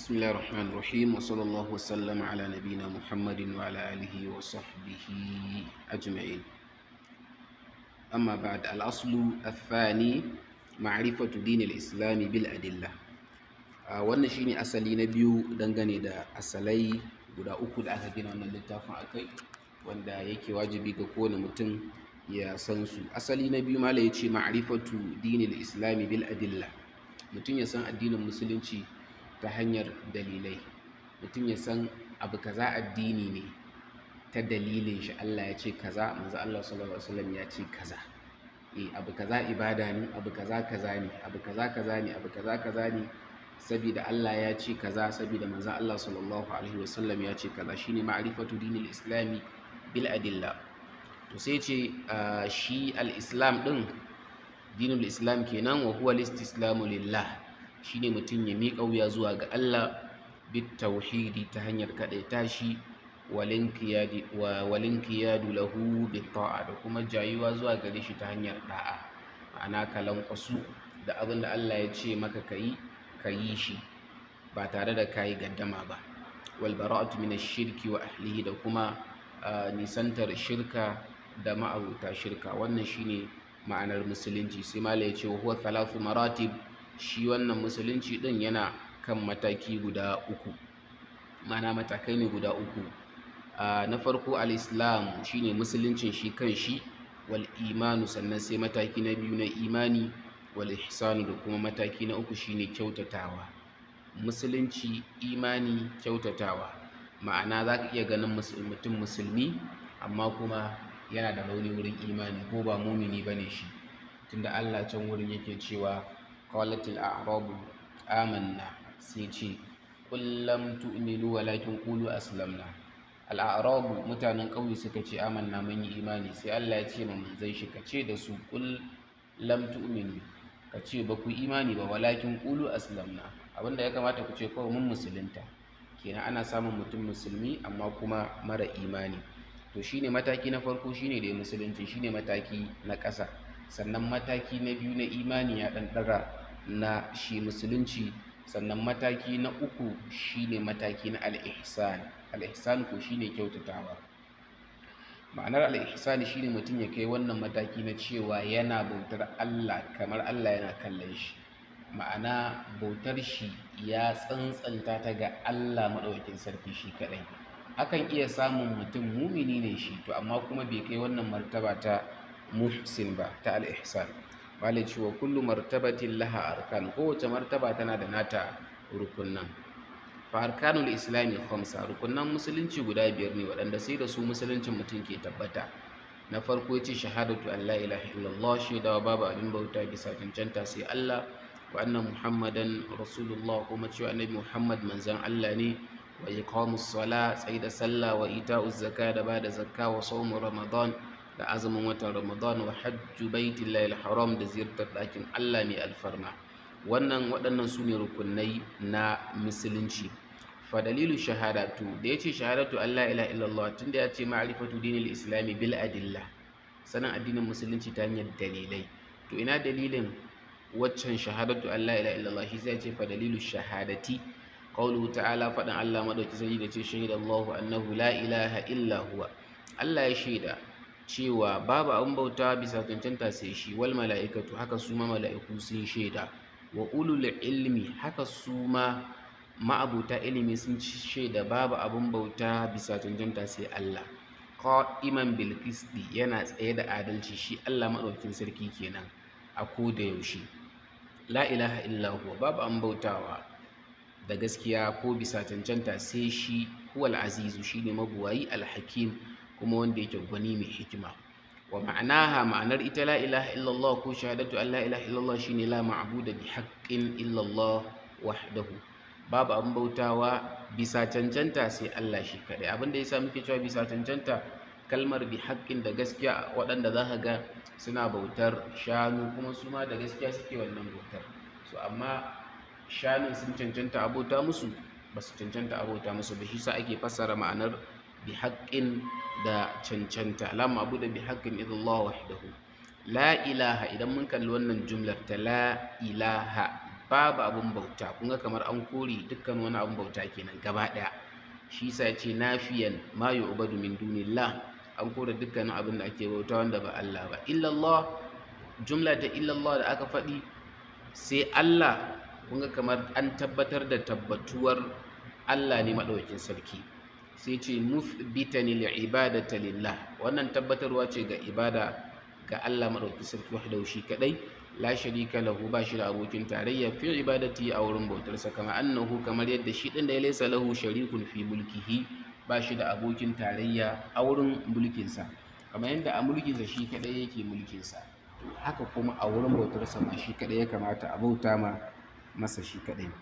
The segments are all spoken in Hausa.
بسم الله الرحمن الرحيم وصلى الله وسلم على نبينا محمد وعلى آله وصحبه أجمعين أما بعد الأصل الثاني معرفة دين الإسلام بالأدلة آه، wannan shine asali na biyu dangane da asalai guda uku da aka gina wannan littafin akai wanda yake wajibi ga kowane mutum ya san su asali na biyu mala yace ma'rifatu dinil islami bil adilla mutum ya san addinin musulunci ta hanyar dalilai mutum ya san abu kaza addini ne ta dalilin shi Allah ya ce kaza manzo Allah sallallahu alaihi wasallam ya ce kaza eh abu kaza ibada ne abu kaza kaza ne abu kaza kaza ne abu kaza kaza ne saboda Allah ya ce kaza saboda manzo Allah sallallahu alaihi wasallam ya ce kaza shine ma'rifatu dinil islami bil adilla to sai ce ah, shi al-islam din dinul islam kenan wa huwa al-istislamu lillah shine mutum ya miƙa wuya zuwa ga Allah bit tauhidi ta hanyar kaɗaita shi walinkiyadi wa walinkiyadu lahu bit ta'a da kuma jayuwa zuwa gare shi ta hanyar da'a ma'ana ka lankwasu da abin da Allah ya ce maka kayi kayi shi ba tare da kayi gaddama ba wal bara'atu min shirki wa ahlihi da kuma ah, nisantar shirka da ma'abuta shirka wannan shine ma'anar musulunci sai mala ya ce wa huwa thalathu maratib shi wannan musulunci din yana kan mataki guda uku mana matakai ne guda uku Ah, na farko al-islam shine musuluncin shi kan shi wal imanu sannan sai mataki na biyu na imani wal ihsanu da kuma mataki na uku shine kyautatawa musulunci imani kyautatawa ma'ana za ka iya ganin mus- mutum musulmi amma kuma yana da rauni wurin imani ko ba mumini ba ne shi tunda allah can wurin yake cewa qalatil a'rabu amanna sai ce qul lam tu'minu walakin qulu aslamna al'arabu mutanen ƙauye suka ce amanna mun yi imani sai Allah ya ce ma manzon shi ka ce da su qul lam tu'minu ka ce ba ku imani ba walakin qulu aslamna abinda ya kamata ku ce kawai mun musulunta kenan ana samun mutum musulmi amma kuma mara imani to shine mataki na farko shine da musulunci shine mataki na ƙasa sannan mataki na biyu na imani ya ɗan ɗaga na shi musulunci sannan mataki na uku shine mataki na al-ihsan al-ihsan ko shine kyautatawa ma'anar al-ihsan shine mutum ya kai wannan mataki na cewa yana bautar Allah kamar Allah yana kallon shi ma'ana bautar shi ya tsantsanta ta ga Allah maɗaukakin sarki shi kaɗai akan iya samun mutum mumini ne shi to amma kuma bai kai wannan martaba ta muhsin ba ta al-ihsan malai cewa kullu martabatin laha arkan kowace martaba tana da nata rukunan fa arkanul islami khamsa rukunan musulunci guda biyar ne waɗanda sai da su musuluncin mutum ke tabbata na farko yace shahadatu an la ilaha illallah shaidawa babu abin bauta bisa cancanta sai Allah wa anna muhammadan rasulullah kuma cewa annabi muhammad manzon Allah ne wa iqamus sala tsaida sallah wa ita'uz zaka da bada zakka wa sawmu ramadan da azumin watan ramadan wa hajju baitillahi haram da ziyartar ɗakin allah mai alfarma wannan waɗannan su ne rukunai na musulunci fa dalilu shahadatu da ya ce shahadatu allah ila illallah tunda ya ce ma'rifatu dinil islami bil adilla sanin addinin musulunci ta hanyar dalilai to ina dalilin waccan shahadatu allah ila illallah shi sai ce fa dalilu shahadati qawluhu ta'ala faɗin allah madauki sai da ce shahidallahu annahu la ilaha illa huwa allah ya shaida cewa babu abin bauta bisa cancanta sai shi wal mala'ikatu haka su ma mala'iku sun shaida wa ulul ilmi haka su ma ma'abuta ilimi sun shaida babu abin bauta bisa cancanta sai Allah qa'iman bil qisti yana tsaye da adalci shi Allah madaukakin sarki kenan a ko da yaushe la ilaha illa huwa babu abin bautawa da gaskiya ko bisa cancanta sai shi huwal azizu shine mabuwayi al-hakim kuma wanda yake gwani mai hikima wa ma'anaha ma'anar ita la ilaha illallah ko shahadatu an la ilaha illallah shine la ma'budu bi haqqin illallah wahdahu babu abin bautawa bisa cancanta sai Allah shi kadai abin da yasa muke cewa bisa cancanta kalmar bi haqqin da gaskiya waɗanda za ka ga suna bautar shanu kuma su ma da gaskiya suke wannan bautar so amma shanun sun cancanta abota musu ba su cancanta abota musu ba shi sa ake fassara ma'anar bi haƙƙin da cancanta la ma'budu bi haqqin illallah wahdahu la ilaha idan mun kalli wannan jumlar ta la ilaha babu abun bauta kun ga kamar an kore dukkan wani abun bauta kenan gaba ɗaya shi yasa ya ce nafiyan ma yu'badu min dunillah an kore dukkanin abin da ake bauta wanda ba Allah ba illallah jumla ta illallah da aka faɗi sai Allah kun ga kamar an tabbatar da tabbatuwar Allah ne maɗaukin sarki sai ce muthbitani li'ibadata lillah wannan tabbatarwa ce ga ibada ga Allah maɗaukin sarki wahdahu shi kadai la sharika lahu ba shi da abokin tarayya fi ibadati a wurin bautarsa kama annahu kamar yadda shi din da ya laysa lahu sharikun fi mulkihi ba shi da abokin tarayya a wurin mulkinsa kamar yadda a mulkinsa shi kadai yake mulkinsa haka kuma a wurin bautarsa ma shi kadai ya kamata a bauta ma masa shi kadai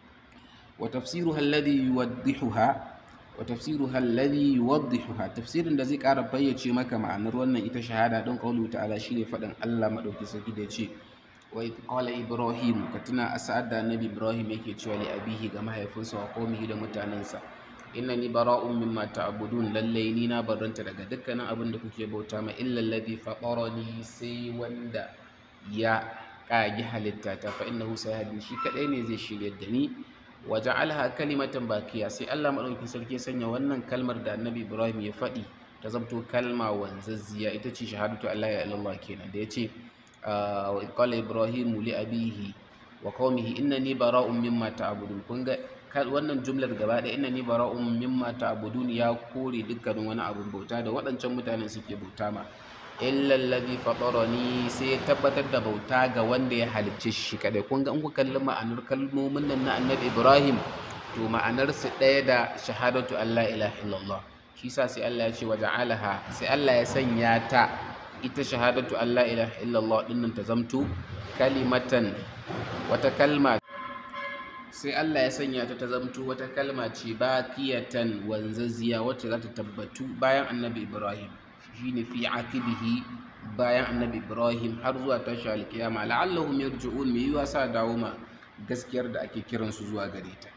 wa tafsiruha alladhi yuwaddihuha wa tafsiruha alladhi yuwaddihuha tafsirin da zai ƙara bayyace maka ma'anar wannan ita shahada don qawlu ta'ala shine faɗin Allah madauki sarki da yace wa idh qala ibrahim ka tuna a sa'ad da annabi ibrahim yake cewa li abihi ga mahaifinsa wa qaumihi da mutanensa innani bara'un mimma ta'budun lallai ni na barranta daga dukkanin abin da kuke bauta ma illa alladhi fatarani sai wanda ya kagi halitta ta fa innahu sayhadin shi kadai ne zai shiryar da ni wa ja'alha kalimatan bakiya sai Allah madaukakin sarki ya sanya wannan kalmar da Annabi Ibrahim ya faɗi ta zamto kalma wanzazziya ita ce shahadatu Allah ya ilallah kenan da yace wa qala Ibrahim li abihi wa qaumihi innani bara'un mimma ta'budun kun ga wannan jumlar gaba ɗaya innani bara'un mimma ta'budun ya kore dukkanin wani abun bauta da waɗancan mutanen suke bauta ma illa alladhi fatarani sai ya tabbatar da bauta ga wanda ya halicce shi kadai kun ga in ku kalli ma'anar kalmomin nan na annabi Ibrahim to ma'anar su ɗaya da shahadatu Allah ilaha illallah shi sa sai Allah ya ce wa ja'alaha sai Allah ya sanya ta ita shahadatu Allah ilaha illallah dinnan ta zamto kalimatan wata kalma sai Allah ya sanya ta ta zamto wata kalma ce bakiyatan wanzaziya wacce za ta tabbatu bayan annabi Ibrahim shine fi akibihi bayan annabi ibrahim har zuwa tashi alkiyama la'allahum yarji'un mai yiwa sa dawo ma gaskiyar da ake kiransu zuwa gare ta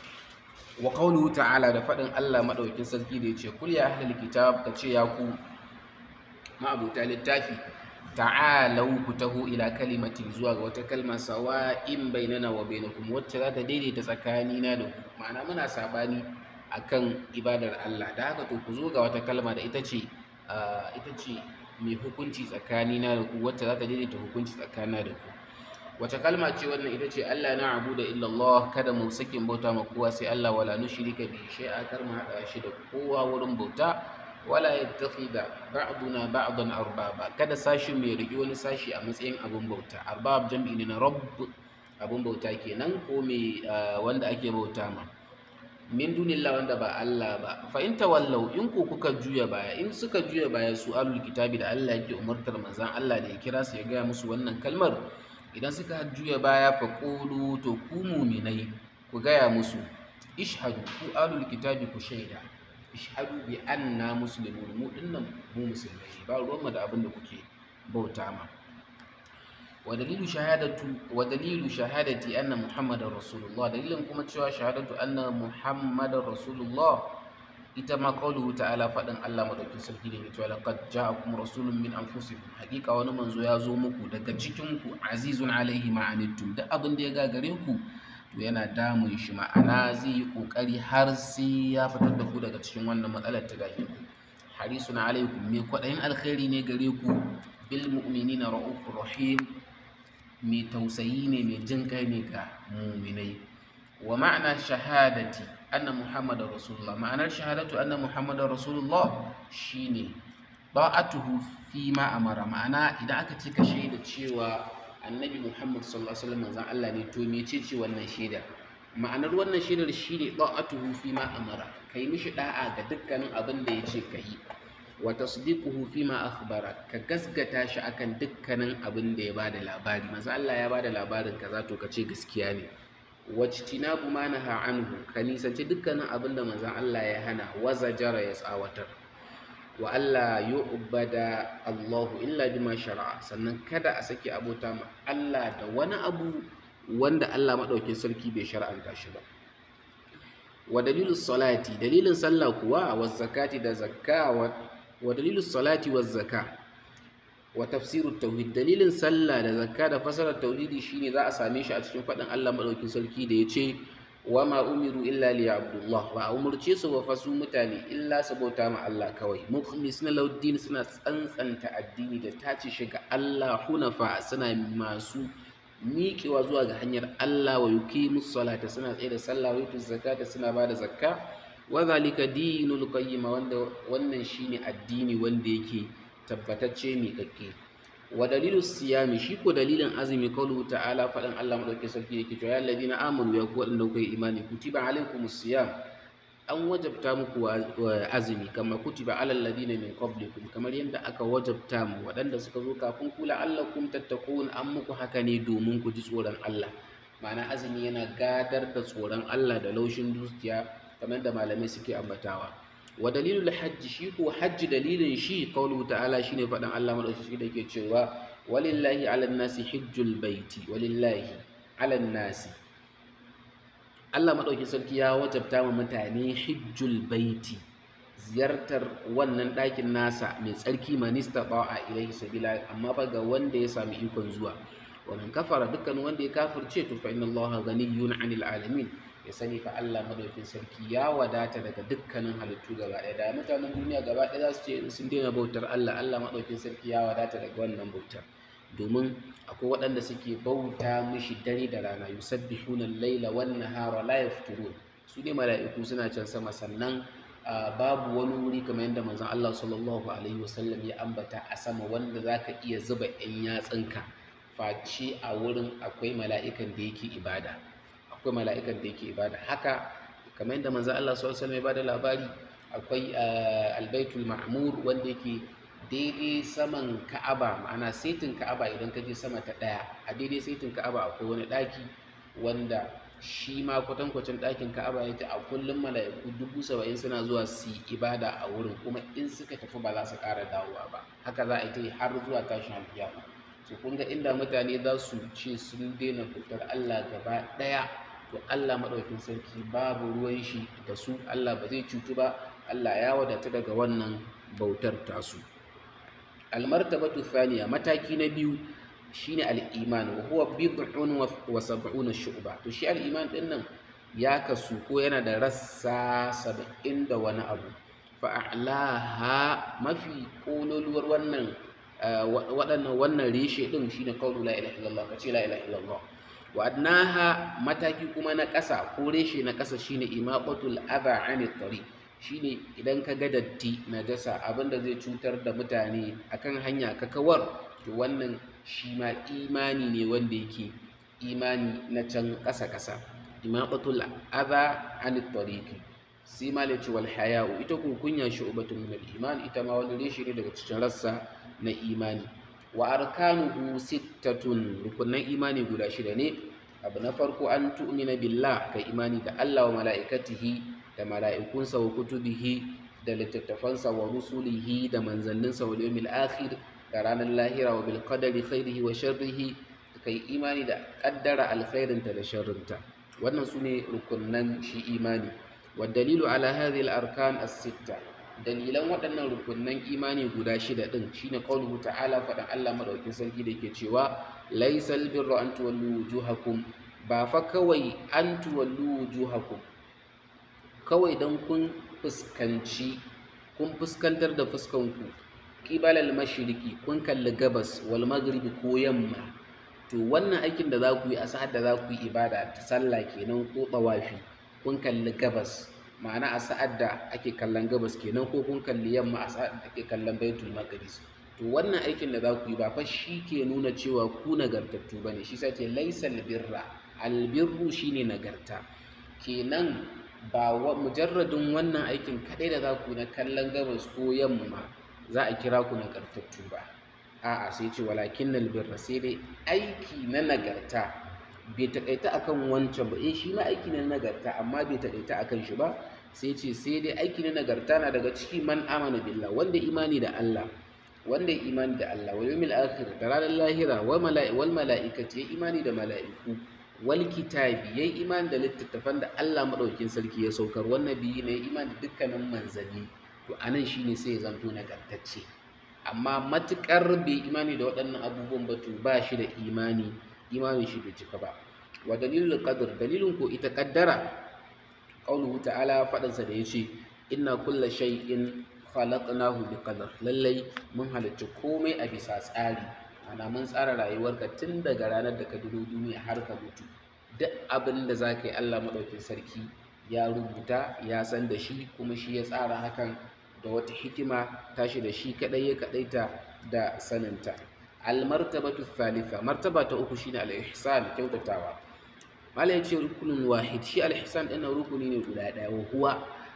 wa qawluhu ta'ala da faɗin Allah madaukakin sarki da yace kul ya ahlul kitab ka ce ya ku ma'abuta littafi ta'alau ku taho ila kalimatin zuwa ga wata kalma sawa'in bainana wa bainakum wacce za ta daidaita tsakanina da ku ma'ana muna sabani akan ibadar Allah da haka to ku zo ga wata kalma da ita ce ita ce mai hukunci tsakanina da ku wacce za ta daidaita hukunci tsakanina da ku wace kalma ce wannan ita ce Allah na abu da illallah kada mu sakin bauta ma kowa sai Allah wala nushrika bi shay'a kar mu hada shi da kowa wurin bauta wala yattakhidha ba'duna ba'dan arbaba kada sashi mai riki wani sashi a matsayin abun bauta arbab jam'i ne na rabb abun bauta kenan ko mai wanda ake bauta ma min dunillah wanda ba Allah ba fa in tawallau in ko kuka juya baya in suka juya baya su alul kitabi da Allah yake umartar manzon Allah da ya kira su ya gaya musu wannan kalmar idan suka juya baya fa qulu to ku mu'minai ku gaya musu ishhadu ku alul kitabi ku shaida ishhadu bi anna muslimun mu dinnan mu musulmai ba ruwan da abin da kuke bauta ma ودليل شهادة ودليل شهادة أن محمد رسول الله دليل كما تشوى شهادة أن محمد رسول الله إتما قوله تعالى فأدن الله مدوكي سلكي لهم يتوى لقد جاءكم رسول من أنفسكم حقيقة ونمن زيازو مكو دقا جيكمكو عزيز عليه ما عنتم دا أبن ديغا غريكو yana damun shi ma'ana zai yi kokari har sai ya fitar da ku daga cikin wannan matsalar ta dame ku harisun alaikum me kwaɗayin alkhairi ne gare ku bil mu'minina ra'ufur rahim mai tausayi ne mai jin kai ne ga muminai wa ma'ana shahadati anna muhammadar rasulullah ma'anar shahadatu anna muhammadar rasulullah shine ba'atuhu fi ma amara ma'ana idan aka ce ka shaida cewa annabi muhammad sallallahu alaihi wasallam manzon Allah ne to mece ce wannan shaida ma'anar wannan shaidar shine ba'atuhu fi ma amara kai mishi da'a ga dukkanin abin da yace kai wa tasdiquhu fima akhbara ka gasgata shi akan dukkanin abin da ya bada labari manzo Allah ya bada labarin kaza to ka ce gaskiya ne wajtinabu ma naha anhu ka nisanci dukkanin abin da manzo Allah ya hana wa zajara ya tsawatar wa Allah yu'bada Allahu illa bima shara'a sannan kada a saki abota ma Allah da wani abu wanda Allah madaukin sarki bai shar'anta shi ba wa dalilus salati dalilin sallah kuwa wa zakati da zakka wa wa dalilus salati wa zaka wa tafsirut tauhid dalilin sallah da zakka da fasarar tauhidi shine za a same shi a cikin faɗin Allah madaukin sarki da ya ce wa ma umiru illa li abdullah ba a umurce su ba fa su mutane illa su bauta ma Allah kawai mukhlisina lauddin suna tsantsanta addini da tace shi ga Allah hunafa suna masu miƙewa zuwa ga hanyar Allah wa yuqimus salata suna tsaye da sallah wa yutuz zakata suna ba da zakka wa zalika dinul qayyim wanda wannan shine addini wanda yake tabbatacce miƙaƙƙe wa dalilu siyami shi ko dalilin azumi kaulu ta'ala faɗin Allah madaukakin sarki yake cewa ya alladina amanu ya ku waɗanda kuka yi imani kutiba alaikumus siyam an wajabta muku azumi kama kutiba alal ladina min qablikum kamar yadda aka wajabta mu waɗanda suka zo kafin ku la'allakum tattaqun an muku haka ne domin ku ji tsoron Allah ma'ana azumi yana gadar da tsoron Allah da laushin dukiya kamar da malamai suke ambatawa wa dalilul hajji shi ko hajji dalilin shi qawluhu ta'ala shine faɗan Allah madaukakin da ke cewa walillahi 'alan nasi hajjul baiti walillahi 'alan nasi Allah maɗauki sarki ya wajabta wa mutane hijjul baiti ziyartar wannan ɗakin nasa mai tsarki manista a ilaihi sabila amma fa ga wanda ya sami ikon zuwa wannan kafara dukkan wanda ya kafirce to fa inna Allah ghaniyyun 'anil alamin ya sani fa Allah maɗaukin sarki ya wadata daga dukkanin halittu gaba ɗaya da mutanen duniya gaba ɗaya za su ce sun daina bautar Allah Allah maɗaukin sarki ya wadata daga wannan bautar domin akwai waɗanda suke bauta mishi dare da rana yusabbihuna al-laila wan nahara la yafturun su ne mala'iku suna can sama sannan babu wani wuri kamar yadda manzon Allah sallallahu alaihi wasallam ya ambata a sama wanda zaka iya zuba ɗan yatsunka face a wurin akwai mala'ikan da yake ibada akwai mala'ikan da yake ibada haka kamar yadda manzon Allah sallallahu alaihi wasallam ya bada labari akwai albaitul ma'mur wanda yake daidai saman ka'aba ma'ana saitin ka'aba idan ka je sama ta ɗaya a daidai saitin ka'aba akwai wani ɗaki wanda shi ma kwatankwacin ɗakin ka'aba ya a kullum mala'iku dubu saba'in suna zuwa su yi ibada a wurin kuma in suka tafi ba za su ƙara dawowa ba haka za a yi ta yi har zuwa tashin alkiyama to kun ga inda mutane za su ce sun daina bautar Allah gaba ɗaya to Allah maɗaukin sarki babu ruwan shi da su Allah ba zai cutu ba Allah ya wadata daga wannan bautar tasu almartabatu thaniya mataki na biyu shine al-iman wa huwa bid'un wa sab'una shu'ba to shi al-iman din nan ya kasu ko yana da rassa saba'in da wani abu fa a'laha mafi kololuwar wannan waɗannan wannan reshe din shine qawlu la ilaha illallah kace la ilaha illallah wa adnaha mataki kuma na ƙasa ko reshe na ƙasa shine imaqatul adha 'anit tariq shine idan ka ga datti najasa abinda zai cutar da mutane akan hanya ka kawar to wannan shi ma imani ne wanda yake imani na can ƙasa-ƙasa imaqatul adha anit tariqi sai ma ce wal haya'u ita ko kunya shu'batun min al iman ita ma wani reshe ne daga cikin rassa na imani wa arkanuhu sittatun rukunan imani guda shida ne abu na farko an tu'mina billah ka imani da Allah wa mala'ikatihi da mala'ikunsa wa kutubihi da littattafansa wa rusulihi da manzanninsa wa yawmil akhir da ranar lahira wa bil qadari khairihi wa sharrihi kai imani da kaddara alkhairinta da sharrinta wannan sune rukunnan shi imani wa dalilu ala hadhihi al arkan as sitta dalilan waɗannan rukunnan imani guda shida din shine qauluhu ta'ala faɗan Allah madaukin sarki da yake cewa laysal birru an tuwallu wujuhakum ba fa kawai an tuwallu wujuhakum kawai don kun fuskanci kun fuskantar da fuskanku ƙibalal mashiriki kun kalli gabas wal maghribi ko yamma to wannan aikin da za ku yi a sa'ad da za ku yi ibada ta sallah kenan ko tawafi kun kalli gabas ma'ana a sa'ad da ake kallon gabas kenan ko kun kalli yamma a sa'ad da ake kallon baitul maqdis to wannan aikin da za ku yi ba fa shi ke nuna cewa ku nagartattu bane shi sai ce laysal birra albirru shine nagarta kenan ba mujarradin wannan aikin kaɗai da za ku na kallon gabas ko yamma za a kira ku nagartattu ba a'a sai ce walakin birra sai dai aiki na nagarta bai taƙaita akan wancan ba eh shi ma aiki na nagarta amma bai taƙaita akan shi ba sai ce sai dai aiki na nagarta na daga ciki man amana billah wanda imani da Allah wanda imani da Allah wal yawmil akhir da ranar lahira wal mala'ikati ya imani da mala'iku wal kitabi yayi imani da littattafan da Allah madaukin sarki ya saukar wannan biyi ne imani da dukkanin manzanni to anan shine sai ya zanto nagartacce amma matukar bai imani da waɗannan abubuwan ba to ba shi da imani imanin shi bai cika ba wa dalilul qadr dalilin ko ita kaddara qauluhu ta'ala faɗansa da yace inna kulla shay'in khalaqnahu bi qadar lallai mun halicci komai a bisa tsari ana mun tsara rayuwarka tun daga ranar da ka duro duniya har ka mutu duk abin da za ka yi Allah maɗaukin sarki ya rubuta ya san da shi kuma shi ya tsara hakan da wata hikima tashi da shi kaɗai ya kaɗaita da saninta almartabatu thalitha martaba ta uku shine al-ihsan kyautatawa mala yace rukunin wahid shi al-ihsan ɗin rukuni ne guda ɗaya wa huwa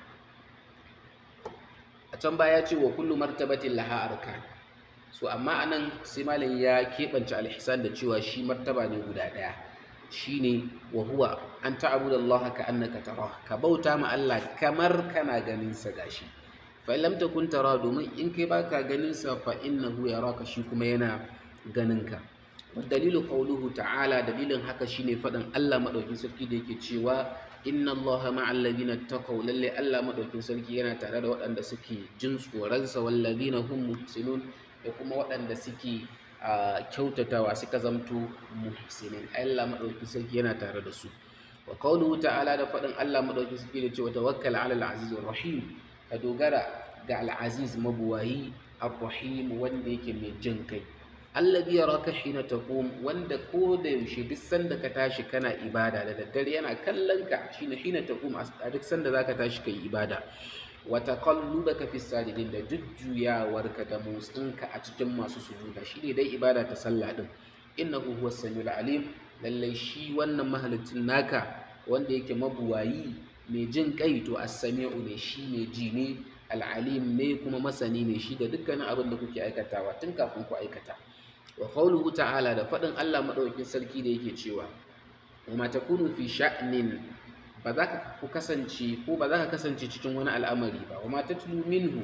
a can baya ce wa kullu martabatin laha arkan so amma anan sai malam ya keɓance al-ihsan da cewa shi martaba ne guda ɗaya shine wa huwa an ta'budu Allah ka annaka tara ka bauta ma Allah kamar kana ganin sa gashi fa in lam takun tara domin in kai baka ganin sa fa innahu yaraka shi kuma yana ganin ka wa dalilu qawluhu ta'ala dalilin haka shine faɗin Allah madaukin sarki da yake cewa inna Allah ma'al ladina taqaw lalle Allah madaukin sarki yana tare da waɗanda suke jin tsoron sa wal ladina hum muhsinun da kuma waɗanda suke a kyautatawa suka zamto muhsinin Allah madaukakin sarki yana tare da su wa qawluhu ta'ala da faɗin Allah madaukakin sarki da cewa tawakkal 'ala al-aziz rahim ka dogara ga al-aziz mabuwayi ar-rahim wanda yake mai jin kai alladhi yaraka hina taqum wanda ko da yaushe duk sanda ka tashi kana ibada da daddare yana kallon ka shine hina taqum a duk sanda zaka tashi kai ibada wa taqallubaka fi sajidin da jujjuyawarka da motsinka a cikin masu sujuda shine dai ibada ta sallah din innahu huwas samiul alim lallai shi wannan mahalicin naka wanda yake mabuwayi mai jin kai to as-sami'u ne shi ne ji ne al-alim ne kuma masani ne shi da dukkanin abin da kuke aikatawa tun kafin ku aikata wa qawluhu ta'ala da faɗin Allah madaukakin sarki da yake cewa wa ma takunu fi sha'nin ba za ka ku kasance ko ba za ka kasance cikin wani al'amari ba wa ma tatlu minhu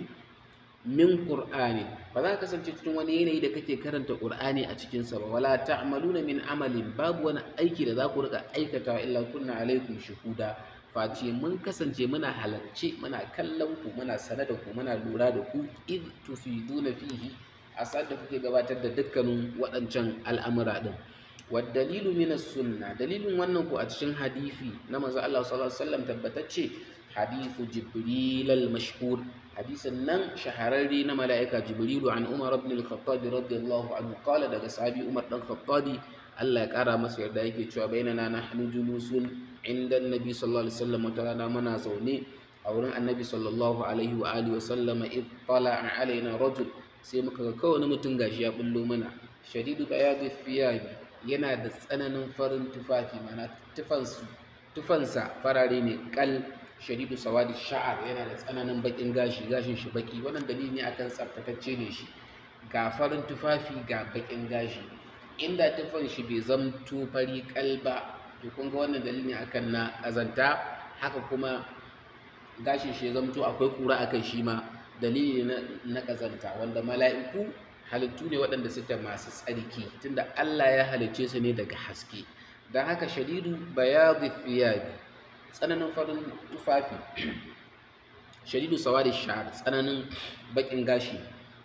min qur'ani ba za ka kasance cikin wani yanayi da kake karanta qur'ani a cikin sa ba wala ta'maluna min amalin babu wani aiki da za ku rika aikatawa illa kunna alaikum shuhuda face mun kasance muna halarce muna kallon ku muna sane da ku muna lura da ku id tufiduna fihi a da kuke gabatar da dukkanin waɗancan al'amura din والدليل من السنة دليل wannan ko a cikin hadisi na manzo Allah sallallahu alaihi wasallam tabbatacce hadithu jibril al-mashhur hadisin nan shahararre na mala'ika jibrilu an umar ibn al-khattab radiyallahu anhu qala daga sahabi umar dan khattabi Allah ya kara masa yarda yake cewa bainana nahnu julusun inda annabi sallallahu alaihi wasallam wata rana muna zaune a wurin annabi sallallahu alaihi wa alihi wasallam id tala'a alaina rajul sai muka ga kawai mutum gashi ya bullo mana shadidu bayadi thiyabi yana da tsananin farin tufafi mana tufansu tufansa farare ne kal shadidu sawadi sha'ar yana da tsananin bakin gashi gashin shi baki wannan dalili ne akan tsaftatacce ne shi ga farin tufafi ga bakin gashi inda tufan shi bai zamto fari kal ba to kun ga wannan dalili ne akan na azanta haka kuma gashin shi ya zamto akwai kura akan shi ma dalili ne na kazanta wanda mala'iku halittu ne waɗanda suke masu tsarki tunda Allah ya halicce su ne daga haske don haka shadidu bayadu thiyabi tsananin farin tufafi shadidu sawadi shahar tsananin bakin gashi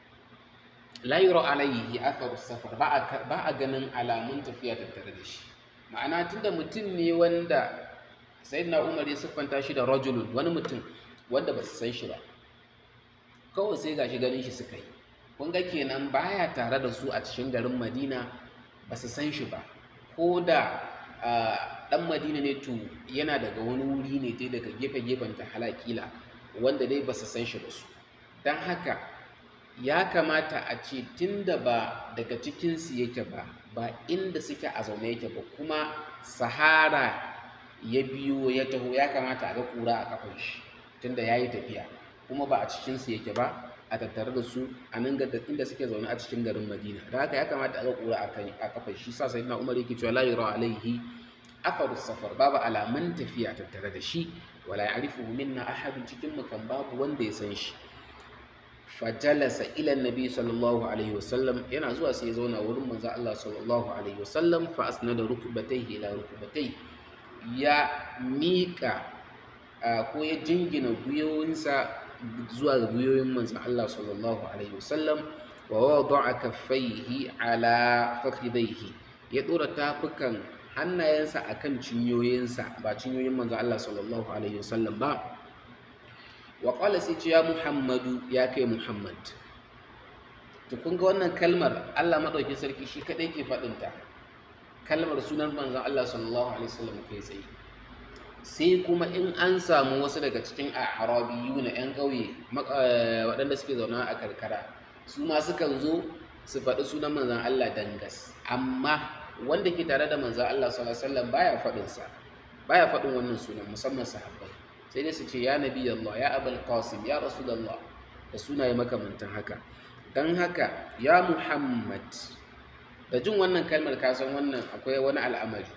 la yura alayhi athar safar ba a ganin alamun tafiya tattare da shi ma'ana tunda mutum ne wanda sayyidina Umar ya siffanta shi da rajulun wani mutum wanda ba su san shi ba kawai sai gashi ganin shi suka yi kun ga kenan baya tare da su a cikin garin madina ba su san shi ba ko da dan madina ne to yana daga wani wuri ne dai daga gefe-gefen ta halakila wanda dai ba su san shi ba su don haka ya kamata a ce tunda ba daga cikinsu yake ba ba inda suke a zaune yake ba kuma sahara ya biyo ya taho ya kamata a ga kura a kafin shi tunda ya yi tafiya kuma ba a cikinsu yake ba a tattare da su a nan inda suke zaune a cikin garin madina da haka ya kamata a ga kura a kafa shi sa sai na umar yake cewa la yura alaihi afaru safar babu alamun tafiya tattare da shi wala ya'rifu minna ahadun cikin mu kan babu wanda ya san shi fajalasa ila nabi sallallahu alaihi wasallam yana zuwa sai ya zauna wurin manzo Allah sallallahu alaihi wasallam fa asnada rukbatayhi ila rukbatayhi ya miƙa ko ya jingina gwiwoyinsa zuwa ga gwiwoyin manzon Allah sallallahu alaihi wasallam wa wada'a kaffaihi ala fakhidaihi ya dora tafukan hannayensa akan cinyoyinsa ba cinyoyin manzo Allah sallallahu alaihi wasallam ba wa qala sai ce ya Muhammadu ya kai Muhammad to kun ga wannan kalmar Allah madauki sarki shi kadai ke faɗin ta kalmar sunan manzon Allah sallallahu alaihi wasallam kai tsaye sai kuma in an samu wasu daga cikin arabiyu na 'yan ƙauye waɗanda suke zaune a karkara su ma sukan zo su faɗi sunan manzan Allah dangas amma wanda ke tare da manzan Allah sallallahu alaihi wasallam baya faɗin sa baya faɗin wannan sunan musamman sahabbai sai dai su ce ya nabi Allah ya abul qasim ya rasulullah da sunaye makamantan haka dan haka ya muhammad da jin wannan kalmar ka san wannan akwai wani al'amari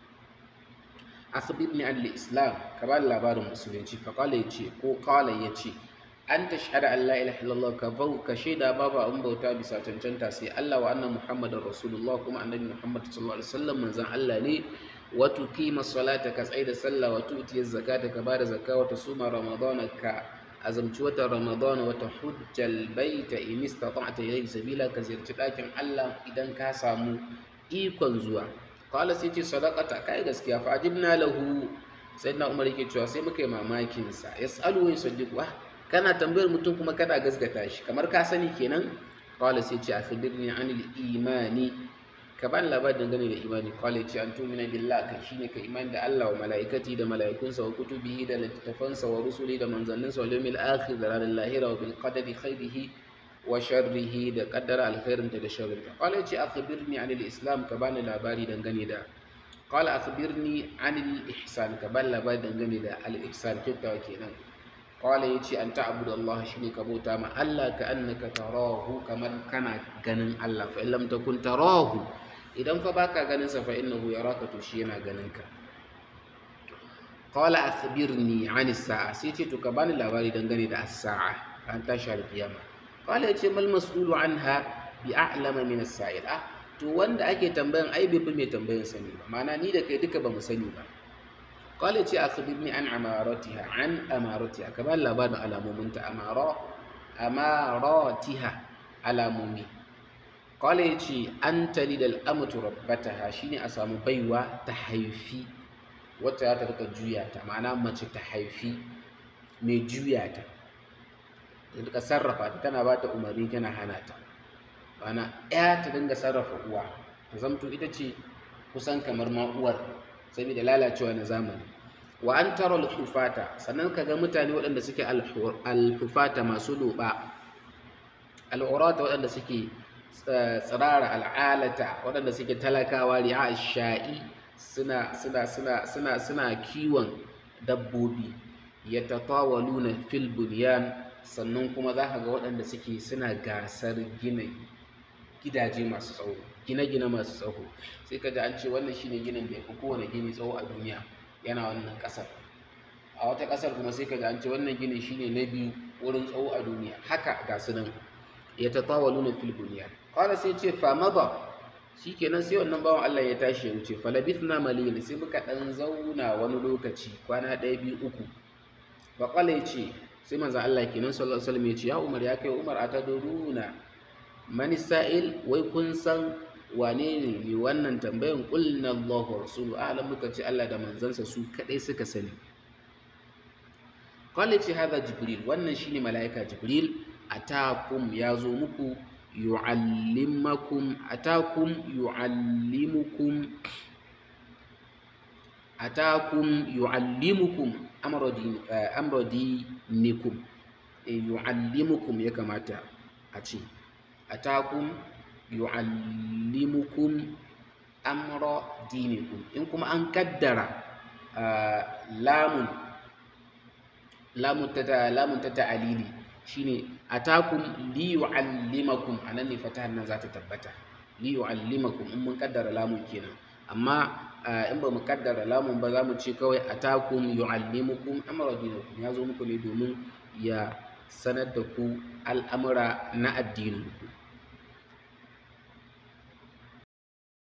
akhbirni an islam ka ba labarin musulunci fa qala yace ko qala yace an tashhada an la ilaha illallah ka bau ka shaida babu an bauta bisa cancanta sai Allah wa anna muhammadar rasulullah kuma annabi muhammad sallallahu alaihi wasallam manzon Allah ne wa tuqima salata ka tsaida sallah wa tuti zakata ka bada zakka wa tasuma ramadana ka azamci wata ramadana wa tahujjal baita in istata'ta ilayhi sabila ka ziyarci dakin Allah idan ka samu ikon zuwa kawai sai ce sadakata kai gaskiya fa ajibna lahu sai na umar yake cewa sai muka yi mamakin sa yasalu wa yusaddiqu ah kana tambayar mutum kuma kana gaskata shi kamar ka sani kenan kawai sai ce akhbirni anil imani ka ban labarin dangane da imani kawai ce an tumina billah kai shine ka imani da Allah wa malaikati da malaikunsa wa kutubihi da littattafansa wa rusuli da manzanninsa wa yawmil akhir da ranar lahira wa bil qadari khairihi wa sharrihi da kaddara alkhairinta da sharrinta qala yace akhbirni anil islam ka bani labari dangane da qala akhbirni anil ihsan ka bani labari dangane da al ihsan kyautawa kenan qala yace an ta'budu Allah shine ka bauta ma Allah ka annaka tarahu kamar kana ganin Allah fa in lam takun tarahu idan fa baka ganin sa fa innahu yaraka to shi yana ganin ka qala akhbirni anis sa'a sai ce to ka bani labari dangane da as-sa'a an tashi al-qiyamah kawai ya ce mal mas'ulu anha bi a'lama min as-sa'il ah to wanda ake tambayan ai bai fi mai tambayan sani ba ma'ana ni da kai duka ba mu sani ba kawai ya ce akhbirni an amaratiha an amaratiha ka ba labarin alamominta amara amaratiha alamomi kawai ya ce an tali da al'amatu rabbataha shine a samu baiwa ta haifi wata ta rika juya ta ma'ana mace ta haifi mai juya ta ta rika sarrafa ta tana ba ta umarni tana hana ta bana ya ta dinga sarrafa uwa ta zamto ita ce kusan kamar ma uwar saboda lalacewa na zamani wa an tara alhufata sannan ka ga mutane waɗanda suke alhufata masu loba al'urata waɗanda suke tsirara al'alata waɗanda suke talakawa ri'a sha'i suna suna suna suna suna kiwon dabbobi yatatawaluna fil bunyan sannan kuma za ka ga waɗanda suke suna gasar gina gidaje masu tsawo gine-gine masu tsawo sai ka ji an ce wannan shine ginin da ya fi kowane gini tsawo a duniya yana wannan ƙasar a wata ƙasar kuma sai ka ji an ce wannan gini shine na biyu wurin tsawo a duniya haka ga su nan ya ta tawalu na fil duniya kawai sai ce fama ba shi kenan sai wannan bawan Allah ya tashi ya wuce falabithna maliyan sai muka ɗan zauna wani lokaci kwana ɗaya biyu uku faƙala ya ce sai manzan Allah kenan sallallahu alaihi wasallam ya ce ya Umar ya kai Umar ataduruna man sa'il wai kun san wane ne ne wannan tambayan qulna Allahu rasulu a'lam muka ce Allah da manzansa su kadai suka sani qala ce hada jibril wannan shine malaika jibril atakum ya zo muku yu'allimakum atakum yu'allimukum atakum yu'allimukum amra dinikum yu'allimukum ya kamata a ce atakum yu'allimukum amra dinikum in kuma an kaddara lamun lamun ta lamun ta ta'alili shine atakum li yu'allimakum anan ne fatahan nan za ta tabbata li yu'allimakum in mun kaddara lamun kenan amma in ba mu kaddara lamun ba za mu ce kawai atakum yu'allimukum amra dinakum ya zo muku ne domin ya sanar da ku al'amura na addininku